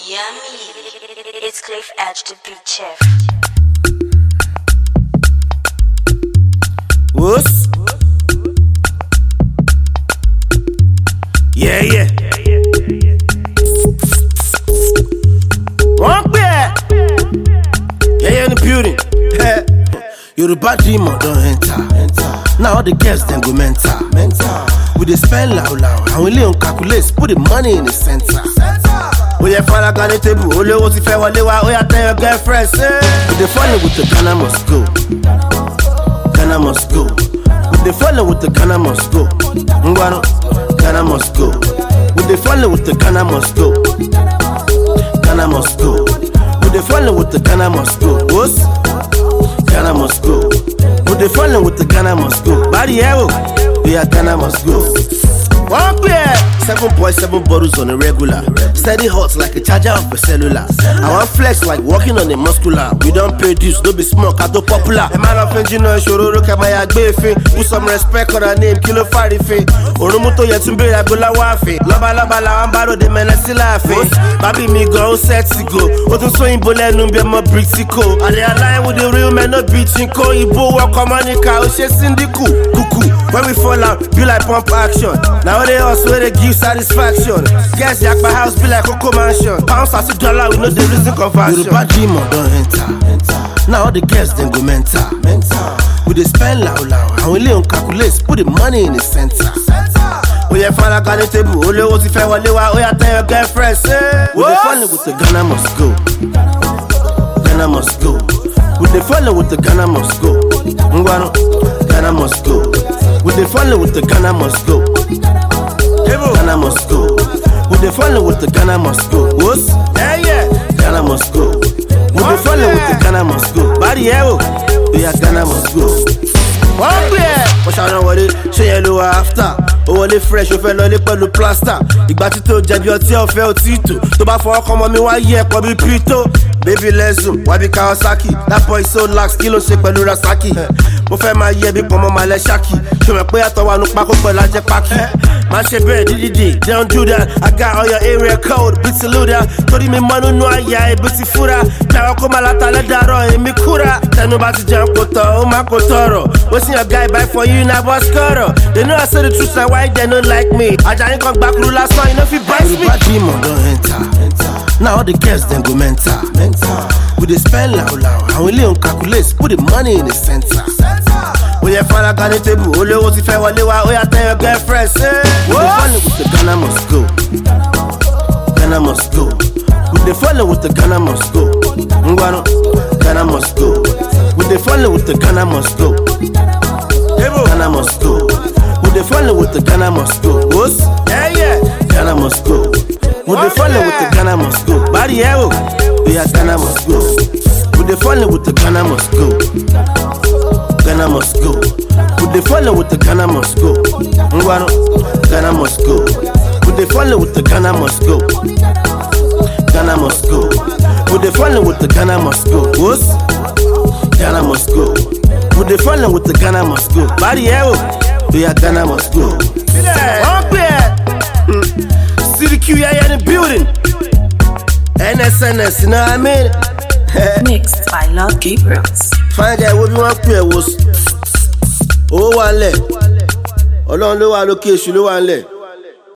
Yummy. It's Cliff Edge, the beat chef. Whoops. Yeah, yeah. Wọ́n pè ẹ́. Yẹ́yẹ́ ní building. Yorùbá dreamer don enter. Now all the girls dem go mental. We dey spend loud loud. Àwọn ilé ń calculate put the money in the center. Ó yẹ faraga ní tébù, olówó ti fẹ́ wọlé wá, ó yà tell your girlfriend say. We dey follow with the Ghana must go. Ghana must go. We dey follow with the Ghana must go. Ngwanu, Ghana must go. We dey follow with the Ghana must go. Ghana must go. We dey follow with the Ghana must go. Wos? Ghana must go. We dey follow with the Ghana must go. Bari Ewo, we are Ghana must go. One pair, seven point seven bottles on a regular. Steady hot like a charger of a cellular. I want flex like walking on a muscular. We don't pay dues, don't be small, kato popular. A man of engineer, ṣòro ló kẹ́ máa yà gbé fin. Put some respect on her name, kí ló fàrí fin. Òrùnmú tó yẹ tún béèrè agbóla wá fin. Lọ́balọ́ba làwọn bá ròde mẹ́lẹ́ sí láàfin. Bábí mi gan ó sẹ́ẹ̀tì go. Ó tún sún ìbò lẹ́nu bí ọmọ Britico. Àlẹ́ aláì with the real men no be chinko. Ìbò wọkọ̀ mọ́níkà ó ṣe síndíkù. Kùkù when we fall out be like pump action. Now they also they give satisfaction. Guess yak my house be like Coco Mansion. Pounds as a dollar we know the reason conversion. Yoruba dreamer don enter. Now all the girls then go mental. We dey spend loud loud. Àwọn ilé ń calculate put the money in the center. Ó yẹ faraga ní tébù, olówó ti fẹ́ wọlé wá, ó yà tell your girlfriend say. We dey follow with the Ghana must go. Ghana must go. We dey follow with the Ghana must go. Ngwanu, Ghana must go. We dey follow with the Ghana must go. Ghana must go. We dey follow with the Ghana must go. Wos? Yeah, yeah. Ghana must go. We dey follow with the Ghana must go. Bari Ewo, we are Ghana must go. Wọ́n gbé ẹ̀. Wọ́n ṣàrán wọlé, ṣé yẹn ló wà áfítà? Ó wọlé fresh, ó fẹ́ lọlé pẹ̀lú plásítà. Ìgbà tí tó jẹ̀bi ọtí ọ̀fẹ́ òtí tò. Tó bá fọwọ́ kọ́ ọmọ mi wá yí ẹ̀pọ̀ bíi pító. Baby lẹ́sùn, wá bí Kawasaki. That boy so lax, kí ló ṣe pẹ̀lú Rasaki? Mo fẹ́ máa yẹ bí pọ̀nmọ́ máa lẹ ṣáàkì. Ṣòwò pé àtọwọ́ àánú pákó pẹ̀lú ajẹ́ pákí. Má ṣe bẹ́ẹ̀ dídìdì, don't do that. I got all your area code, bí ti lúdà. Torí mi mọ́ nínú àyà ibi ti fúra. Jáwọ́ kó máa láta lẹ́dàárọ̀ èmi kúra. Tẹnu bá ti jẹun kò tọ̀, ó máa kò tọrọ. Wetin your guy buy for you na boss kọ̀rọ̀. They know I say the truth na why they no like me. Ajayi kan gbàkúrú lásán, you no fit bite me. Yorùbá dreamer don enter. Now all the girls dem go mental. We dey spend loud loud. Àwọn ilé ń calculate, put the money in the center. Ó yẹ faraga ní tébù, olówó ti fẹ́ wọlé wá, ó yà tell your girlfriend say. We dey follow with the Ghana must go. Ghana must go. We dey follow with the Ghana must go. Ngwanu, Ghana must go. We dey follow with the Ghana must go. Ghana must go. We dey follow with the Ghana must go. Wos? Yeah, yeah. Ghana must go. We dey follow with the Ghana must go. Bari Ewo, we are Ghana must go. We dey follow with the Ghana must go. Ghana must go. We dey follow with the Ghana must go. Ngwanu, Ghana must go. We dey follow with the Ghana must go. Ghana must go. We dey follow with the Ghana must go. Wos? Ghana must go. We dey follow with the Ghana must go. Bari Ewo, we are Ghana must go. Wọ́n pè ẹ́. CDQ yẹn ní building. NSNS, you know what I mean? Mixed by Lord Gabriels. Fine guy, wo bí wọ́n pè ẹ́ wo. Owó wà ń lẹ̀. Ọlọ́run ló wà lókè èṣù ló wà ń lẹ̀.